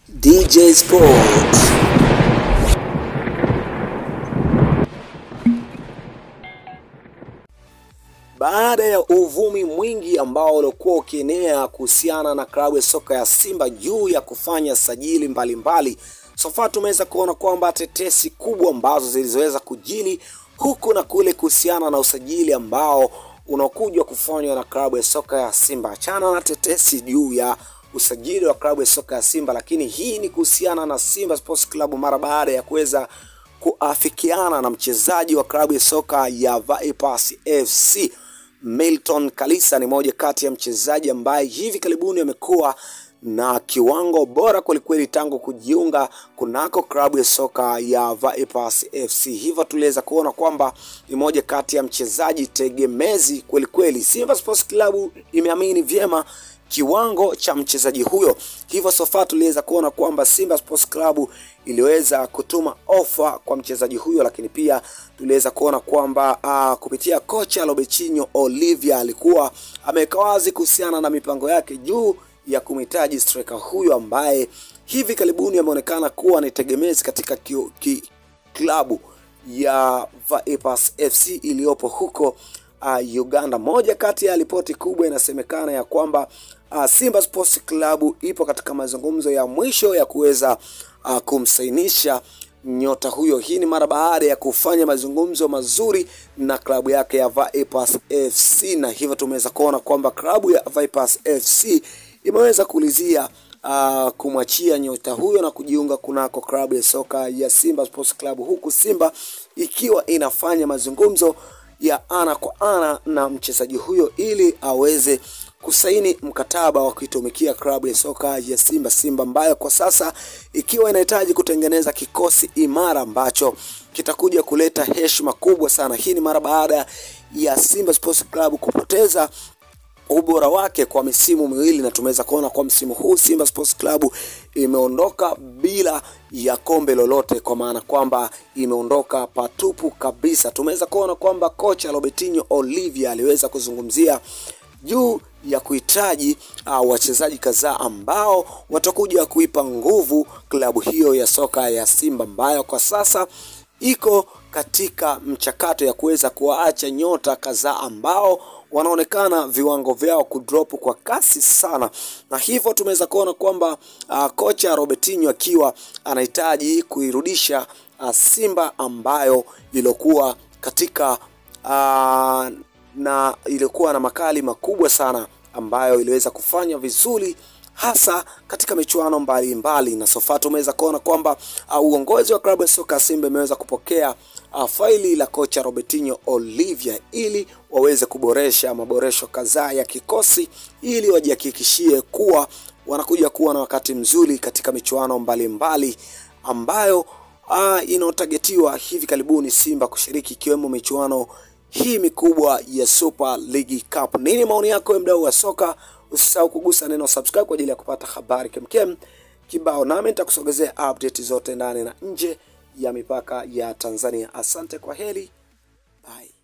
DJ Sports. Baada ya uvumi mwingi ambao ulikuwa ukienea kuhusiana na klabu ya soka ya Simba juu ya kufanya sajili mbalimbali, sofa tumeweza kuona kwamba tetesi kubwa ambazo zilizoweza kujili huku na kule kuhusiana na usajili ambao unakuja kufanywa na klabu ya soka ya Simba. Achana na tetesi juu ya usajili wa klabu ya soka ya Simba, lakini hii ni kuhusiana na Simba Sports Club mara baada ya kuweza kuafikiana na mchezaji wa klabu ya soka ya Vipers FC Milton Kalisa. Ni moja kati ya mchezaji ambaye hivi karibuni amekuwa na kiwango bora kwelikweli tangu kujiunga kunako klabu ya soka ya Vipers FC. Hivyo tuliweza kuona kwamba ni moja kati ya mchezaji tegemezi kwelikweli. Simba Sports Club imeamini vyema kiwango cha mchezaji huyo, hivyo sofa tuliweza kuona kwamba Simba Sports Club iliweza kutuma ofa kwa mchezaji huyo, lakini pia tuliweza kuona kwamba uh, kupitia kocha Robechinho Olivia alikuwa ameweka wazi kuhusiana na mipango yake juu ya kumhitaji striker huyo ambaye hivi karibuni ameonekana kuwa ni tegemezi katika ki, ki, klabu ya Vipers FC iliyopo huko uh, Uganda. Moja kati ya ripoti kubwa inasemekana ya kwamba uh, Simba Sports Club ipo katika mazungumzo ya mwisho ya kuweza uh, kumsainisha nyota huyo. Hii ni mara baada ya kufanya mazungumzo mazuri na klabu yake ya Vipers FC, na hivyo tumeweza kuona kwamba klabu ya Vipers FC imeweza kuulizia uh, kumwachia nyota huyo na kujiunga kunako klabu ya soka ya Simba Sports Club, huku Simba ikiwa inafanya mazungumzo ya ana kwa ana na mchezaji huyo ili aweze kusaini mkataba wa kuitumikia klabu ya soka ya Simba Simba ambayo kwa sasa ikiwa inahitaji kutengeneza kikosi imara ambacho kitakuja kuleta heshima kubwa sana. Hii ni mara baada ya Simba Sports Club kupoteza ubora wake kwa misimu miwili na tumeweza kuona kwa msimu huu Simba Sports Club imeondoka bila ya kombe lolote, kwa maana kwamba imeondoka patupu kabisa. Tumeweza kuona kwamba kocha Robertinho Olivia aliweza kuzungumzia juu ya kuhitaji uh, wachezaji kadhaa ambao watakuja kuipa nguvu klabu hiyo ya soka ya Simba ambayo kwa sasa iko katika mchakato ya kuweza kuwaacha nyota kadhaa ambao wanaonekana viwango vyao kudrop kwa kasi sana, na hivyo tumeweza kuona kwamba uh, kocha Robertinho akiwa anahitaji kuirudisha uh, Simba ambayo ilikuwa katika uh, na ilikuwa na makali makubwa sana ambayo iliweza kufanya vizuri hasa katika michuano mbalimbali, na sofa tumeweza kuona kwamba uh, uongozi wa klabu ya soka Simba imeweza kupokea uh, faili la kocha Robertinho Olivia ili waweze kuboresha maboresho kadhaa ya kikosi ili wajihakikishie kuwa wanakuja kuwa na wakati mzuri katika michuano mbalimbali ambayo uh, inaotagetiwa hivi karibuni Simba kushiriki ikiwemo michuano hii mikubwa ya Super League Cup. Nini maoni yako mdau wa soka? Usisahau kugusa neno subscribe kwa ajili ya kupata habari kemkem kibao, nami nitakusogezea update zote ndani na nje ya mipaka ya Tanzania. Asante, kwa heri, bye.